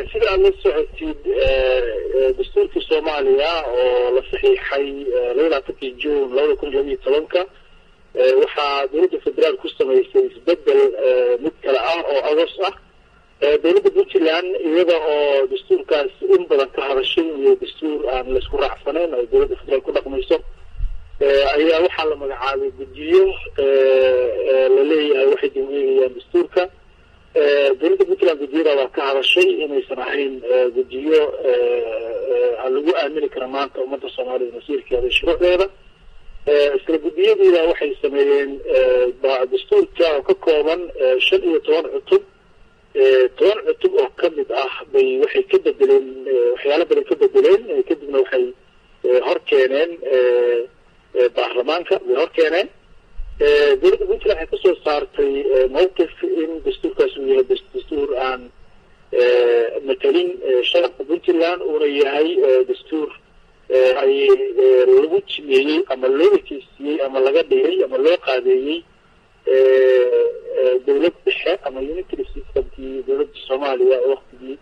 sida aad la socotid dastuurkii soomaaliya oo la saxiixay labalaatankii juun labada kun iyo labiyo tobanka waxaa dowladda federaal ku samaysay isbedel mid kale ah oo agos ah dowladda puntland iyada oo dastuurkaas in badan ka hadashay iyo dastuur aan laisku raacsanayn oo dowladda federaal ku dhaqmayso ayaa waxaa la magacaabay guddiyo la leeyahay waxay damgeegayaan dastuurka dowladda puntland guddiyada waa ka hadashay inaysan ahayn guddiyo lagu aamini kara maanta ummadda soomaalida masiirkeeda iyo shuruucdeeda isla guddiyadiina waxay sameeyeen dastuurka oo ka kooban shan iyo toban cutub toban cutub oo ka mid ah bay waxay ka bedeleen waxyaalo badan ka bedeleen kadibna waxay hor keeneen baarlamaanka way hor keeneen dowladda puntland waxay kasoo saartay mawqif in dastuurkaas uu yahay dastuur aan matalin shacabka puntland uuna yahay dastuur ay lagu jimeeyey ama loo ekeysiiyey ama laga dhigay ama loo qaadeeyey dowlad dhexe ama unitary systemkii dowladda soomaaliya waktigii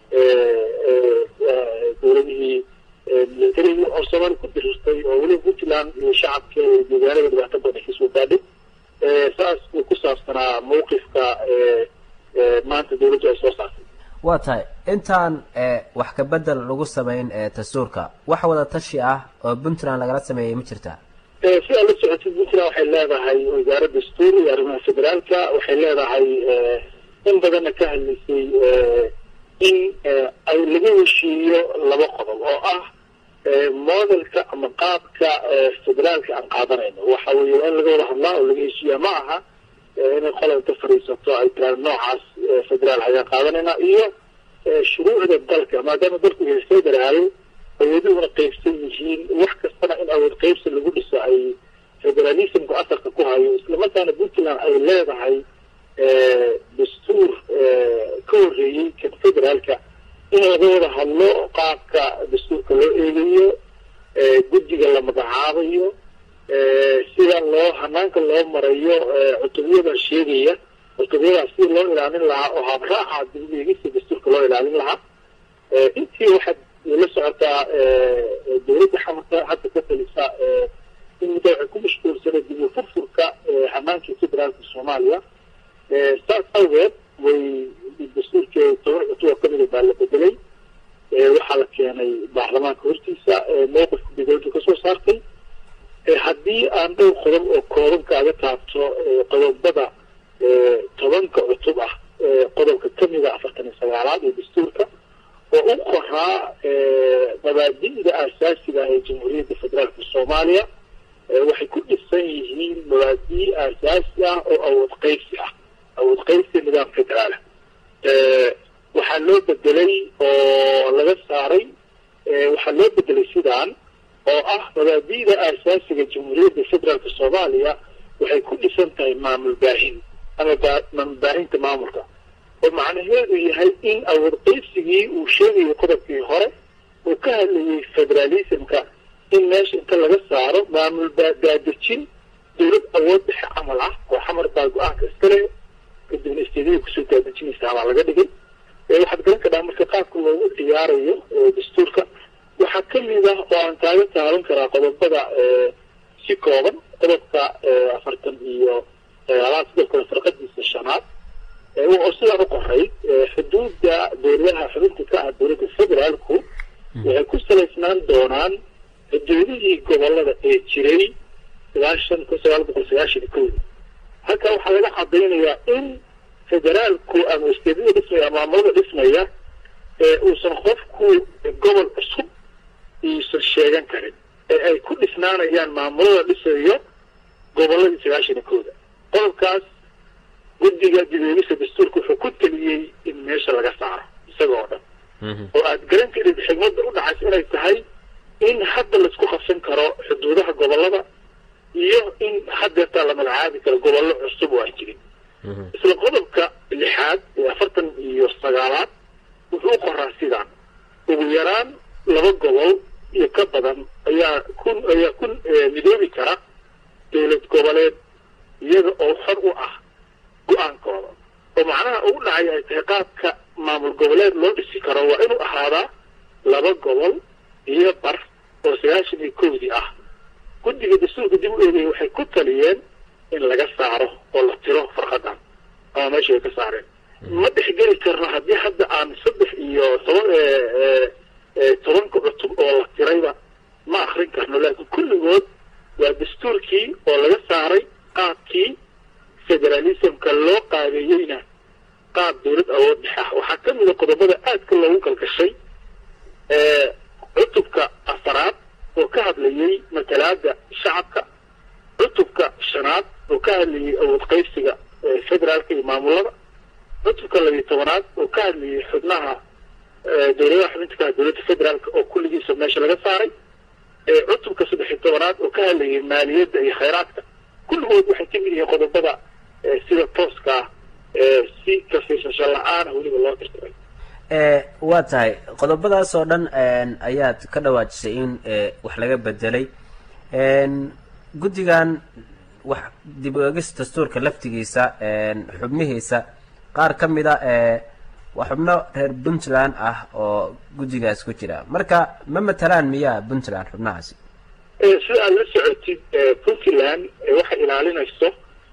dowladihii militariga oo soomaali ku dirirtay oo weliba puntland iyo shacabkeeda iyo deegaanada dhibaato badan kasoo gaadhay saas uu ku saabsanaa mawqifka maanta dowladdu ay soo saartay waa tahay intaan wax ka bedel lagu samayn dastuurka wax wada tashi ah oo puntland lagala sameeyey ma jirtaa si aad la socotid puntland waxay leedahay wasaarad dastuur iyo arrimaha federaalka waxay leedahay in badanna ka hadlaysay in ay laga heshiiyo laba qodob oo ah modelka ama qaabka federaalka aan qaadanayno waxa weeye waa in laga wada hadlaa oo laga heshiiyaa ma aha inay qola inta fadhiisato ay tiraan noocaas federaal ayaan qaadanayna iyo shuruucda dalka maadaama dalku yahay federaal awooduhuna qaybsan yihiin wax kastana in awood qaybsi lagu dhiso ay federalismku asalka ku hayo islamarkaana puntland ay leedahay dastuur ka horreeyey kan federaalka in laga wada hadlo qaabka dastuurka loo eegayo guddiga la magacaabayo sida loo hanaanka loo marayo cutubyada sheegaya cutubyadaas si loo ilaalin lahaa oo habraaca dib eegista dastuurka loo ilaalin lahaa intii waxaad la socotaa dowladda xamarka hadda ka talisa in muddo waxay ku mashquulsanay dib u furfurka hanaankii federaalka soomaaliya saas awgeed way dastuurkeeda toban cutub oo kamida baa la bedelay waxaa la keenay baarlamaanka hortiisa mowqifka dowladdu kasoo saartay haddii aan dhowr qodob oo kooban kaaga taabto qodobada tobanka cutub ah qodobka kamida afartan iyo sagaalaad ee dastuurka oo u qoraa mabaadi'da aasaasiga ah ee jamhuuriyadda federaalka soomaaliya waxay ku dhisan yihiin mabaadi' aasaasi ah oo awood qaybsi ah awood qaybsi nidaam federaala waxaa loo bedelay oo laga saaray waxaa loo bedelay sidaan oo ah mabaadi'da aasaasiga jamhuuriyadda federaalka soomaaliya waxay ku dhisan tahay maamul baahin ama maamul baahinta maamulka oo macnaheedu yahay in awood qaybsigii uu sheegayay qodobkii hore uu ka hadlayay federalismka in meesha inta laga saaro maamul baadejin dowlad awood dhexe camal ah oo xamar baa go-aanka iskale kadibna isteediyada kusoo daadejinaysa baa laga dhigay waxaad garan kadhaa marka qaabka loogu ciyaarayo dastuurka waxaa kamid ah oo aan kaaga taaban karaa qodobada si kooban qodobka afartan iyo sagaalaad sidoo kale farqadiisa shanaad oo sidaan u qoray xuduudda dowladaha xubinta ka ah dowladda federaalku waxay ku salaysnaan doonaan xuduudihii gobolada ee jiray sagaashan kun sagaal boqol sagaashan iyo kowda halkaa waxaa laga cadaynayaa in federaalku ama isteedada dhismaya maamulada dhismaya uusan qofku gobol cusub iisan sheegan karin ee ay ku dhisnaanayaan maamulada dhisayo goboladii sagaashan iyo kowda qodobkaas guddiga dibeegisa dastuurka wuxuu ku taliyey in meesha laga saaro isaga oo dhan oo aad garan karid xigmadda u dhacaysa inay tahay in hadda laisku qabsan karo xuduudaha gobolada iyo in haddeertaa la magacaabi karo gobollo cusub oo aan jirin isla qodobka lixaad ee afartan iyo sagaalaad wuxuu qoraa sidaan ugu yaraan laba gobol iyo ka badan ayaa kun ayaa ku midoobi kara dowlad goboleed iyaga oo xor u ah go-aankooda oo macnaha ugu dhacay ay tahay qaabka maamul goboleed loo dhisi karo waa inuu ahaadaa laba gobol iyo bar oo sagaashan iyo kowdii ah guddiga dastuurka dib u eegaya waxay ku taliyeen in laga saaro oo la tiro farqadan ama meesha ay ka saareen ma dhexgeli karno haddii hadda aan saddex iyo toban tobanka cutub oo la tirayba ma akrin karno laakiin kulligood waa dastuurkii oo laga saaray qaabkii federalismka loo qaabeeyeyna qaab dowlad awood dhex ah waxaa ka mida qodobada aadka loogu galgashay cutubka afaraad oo ka hadlayay matalaada shacabka cutubka shanaad oo ka hadlayay awood qaybsiga federaalka iyo maamulada cutubka labiyo tobanaad oo ka hadlayay xubnaha dowladaha xubinta dowladda federaalka oo kulligiisa meesha laga saaray cutubka saddexiyo tobanaad oo ka hadlayay maaliyadda iyo khayraadka kulligood waxay ka mid yihiin qodobada sida tooska ah si kafiirsasho la-aana weliba loo tirtiray waa tahay qodobadaas oo dhan ayaad ka dhawaajisay in wax laga bedelay guddigan wax dib u egis dastuurka laftigiisa xubnihiisa qaar ka mid a waa xubno reer puntland ah oo guddigaas ku jira marka ma matalaan miyaa puntland xubnahaasi sida aad la socotid puntland waxay ilaalinayso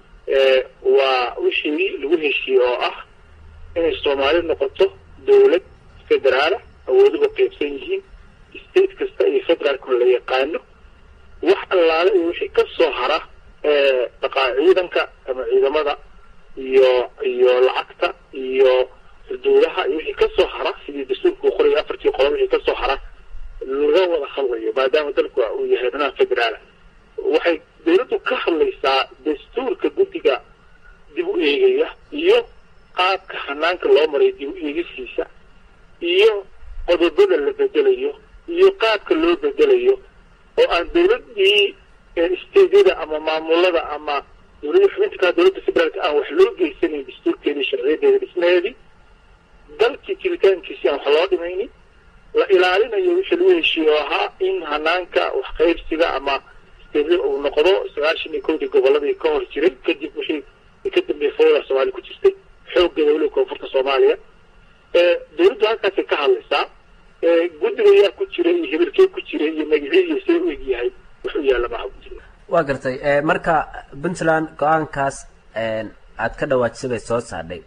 waa wixii lagu heshiiyey oo ah inay soomaali noqoto dowlad federaala awooduhu qaybsan yihiin state kasta iyo federaalkuna la yaqaano wax allaale iyo wixii ka soo hara dhaqaa ciidanka ama ciidamada iyo iyo lacagta iyo xuduudaha iyo wixii ka soo hara sidii dastuurka uu qoraya afartii qodob wixii ka soo hara laga wada hadlayo maadaama dalku uu yahay dhinaha federaala waxay dowladdu ka hadlaysaa dastuurka guddiga dib u eegaya iyo qaabka hanaanka loo maray dib u eegisiisa iyo qodobada la bedelayo iyo qaabka loo bedelayo oo aan dowladdii steydyada ama maamulada ama dowladda xubinta kaa dowladda federaalka aan wax loo geysanayn dastuurkeedii sharciyadeeda dhismaheedii dalkii jiritaankiisii aan wax loo dhimaynin la ilaalinayo wixii lagu heshiiye oo ahaa in hanaanka wax qaybsiga ama steydyada uu noqdo sagaashan iyo kowdii gobolladii ka hor jiray kadib wixii ka dambeeyay fawda soomaaliya ku jirtay xooggeeda weliba koonfurta soomaaliya dowladdu halkaasay ka hadlaysaa guddiga yaa ku jira iyo hebelkee ku jira iyo magacii iyo see u egyahay wax u yaalla maaha guddiga waa gartay marka puntland go-aankaas aad ka dhawaajisay bay soo saadhay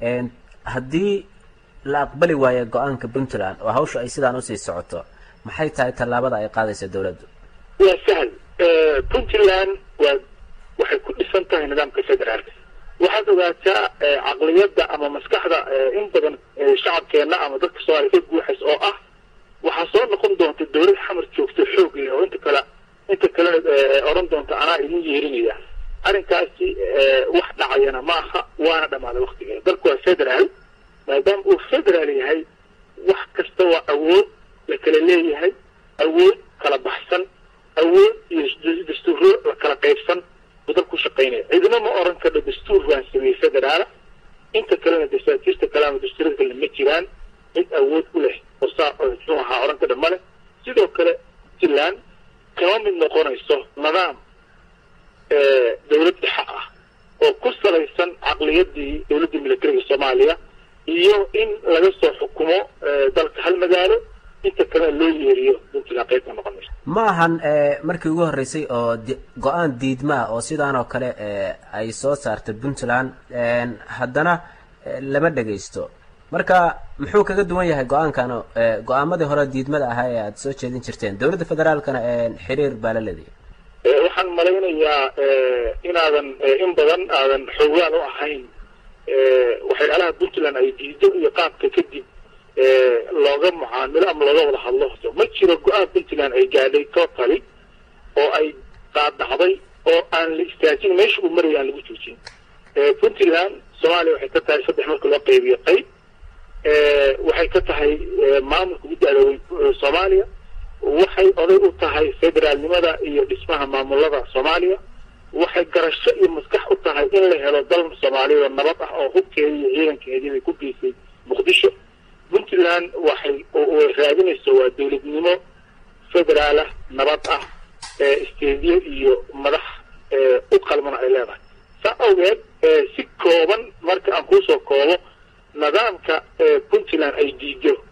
haddii la aqbali waayo go-aanka puntland oo hawsha ay sidaan usii socoto maxay tahay tallaabada ay qaadaysa dowladdu waa sahal puntland waa waxay ku dhisan tahay nidaamka federaalka waxaad ogaataa caqliyadda ama maskaxda in badan shacabkeenna ama dadka soomaaliya ka guuxays oo ah waxaa soo noqon doonta dowlad xamar joogto xoog leh oo inta kale inta kale odhan doonta anaa idin yeerinaya arrinkaasi wax dhacayana ma aha waana dhammaaday waktigeeda dalku waa federaal maadaama uu federaal yahay wax kasta waa awood la kala leeyahay awood kala baxsan awood iyo dastuuro la kala qaybsan buu dalku shaqaynaya cidina ma oran karno dastuur waan sameeyey federaala inta kalena dasaatiirta kale ama dastuurada kale ma jiraan cid awood u leh oo saa muxuu ahaa oran karna ma leh sidoo kale puntland kama mid noqonayso nidaam dowlad dhexe ah oo ku salaysan caqliyadii dowladda militariga soomaaliya iyo in laga soo xukumo dalka hal magaalo inta kalena loo yeeriyo puntland qayb ka noqon mayso ma ahan markii ugu horreysay oo go-aan diidma ah oo sidaan oo kale ay soo saartay puntland haddana lama dhegaysto marka muxuu kaga duwan yahay go-aankan go-aamadii hore diidmada ahaa ee aada soo jeedin jirteen dowladda federaalkana xiriir baa la leedahay waxaan malaynayaa inaadan in badan aadan xoogaan u ahayn waxyaalaha puntland ay diido iyo qaabka kadib looga mucaamilo ama looga wada hadlo ma jiro go-aan puntland ay gaadhay totally oo ay qaadacday oo aan la istaajin meesha uu maraya aan lagu joojin puntland soomaaliya waxay ka tahay saddex marka loo qaybiyo qayb waxay ka tahay maamulka ugu da-doobay soomaaliya waxay oday u tahay federaalnimada iyo dhismaha maamulada soomaaliya waxay garasho iyo maskax u tahay in la helo dal soomaaliyada nabad ah oo hubkeedii iyo ciidankeedii bay ku geysay muqdisho puntland waxay raadinayso waa dowladnimo federaalah nabad ah isteediyo iyo madax u qalmana ay leedahay saa awgeed si kooban marka aan kuusoo koobo nidaamka puntland ay diido